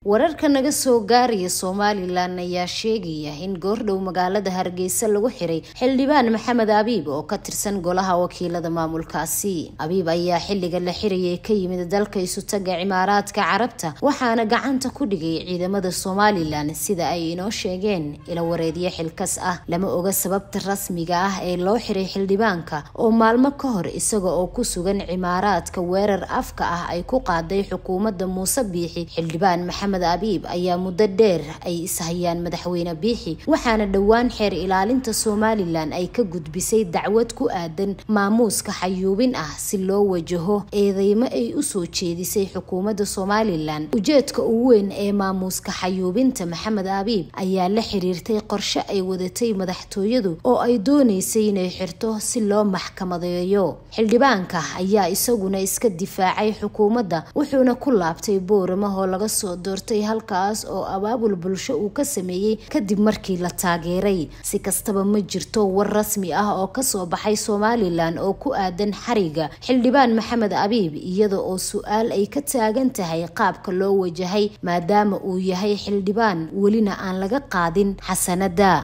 wararka naga soo gaaraya somalilan ayaa sheegaya in goordhow magaalada hargeysa lagu xiray xildhibaan maxamed abiib oo ka tirsan golaha wakiilada maamulkaasi abiib ayaa xilliga la xirayay ka yimid dalka isutaga cimaaraadka carabta waxaana gacanta ku dhigay ciidamada somalilan sida ay inoo sheegeen ila wareedyo xilkas ah lama oga sababta rasmiga ah ee loo xiray xildhibaanka oo maalmo ka hor isaga oo ku sugan cimaaraadka weerar afka ah ay ku qaaday xukuumadda muuse biixi xildhibaan maxamed abiib ayaa muddo dheer ay ishayaan madaxweyne biixi waxaana dhowaan xeer ilaalinta somalilan ay ka gudbisay dacwad ku aadan maamuuska xayuubin ah si loo wajaho eedeymo ay usoo jeedisay xukuumadda somalilan ujeedka ugu weyn ee maamuuska xayuubinta maxamed abiib ayaa la xiriirtay qorshe ay wadatay madaxtooyadu oo ay dooneysay inay xirto si loo maxkamadeeyo xildhibaanka ayaa isaguna iska difaacay xukuumadda wuxuuna ku laabtay boorama oo laga soo doortay halkaas oo abaabul bulsho uu ka sameeyey kadib markii la taageeray si kastaba ma jirto war rasmi ah oo kasoo baxay somalilan oo ku aadan xariga xildhibaan maxamed abiib iyada oo su-aal ay ka taagan tahay qaabka loo wajahay maadaama uu yahay xildhibaan welina aan laga qaadin xasanada